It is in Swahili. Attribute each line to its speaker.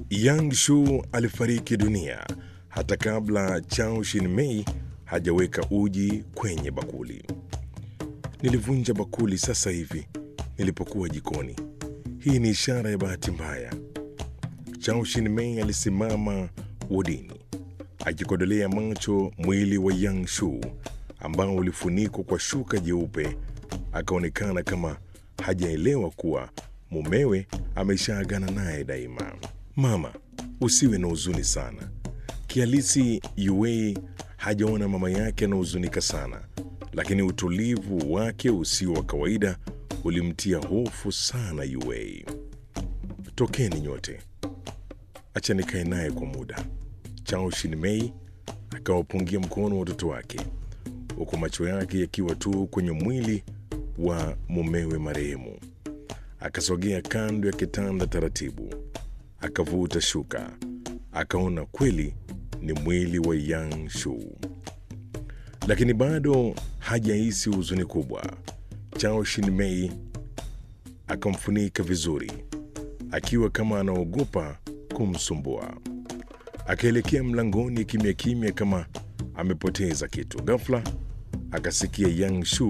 Speaker 1: Yang Shu alifariki dunia hata kabla Chao Shin-mei hajaweka uji kwenye bakuli. Nilivunja bakuli sasa hivi nilipokuwa jikoni. Hii ni ishara ya bahati mbaya. Chao Shin-mei alisimama wodini akikodolea macho mwili wa Yang Shu ambao ulifunikwa kwa shuka jeupe. Akaonekana kama hajaelewa kuwa mumewe ameshaagana naye daima. Mama, usiwe na huzuni sana. Kihalisi Yuei hajaona mama yake anahuzunika sana, lakini utulivu wake usio wa kawaida ulimtia hofu sana Yuei. Tokeni nyote, acha nikae naye kwa muda. Chao Shin-mei akawapungia mkono watoto wake, huku macho yake yakiwa tu kwenye mwili wa mumewe marehemu. Akasogea kando ya kitanda taratibu, akavuta shuka, akaona kweli ni mwili wa Yang Shu, lakini bado hajahisi huzuni kubwa. Chao Shin-mei akamfunika vizuri, akiwa kama anaogopa kumsumbua. Akaelekea mlangoni kimya kimya, kama amepoteza kitu. Ghafla akasikia Yang Shu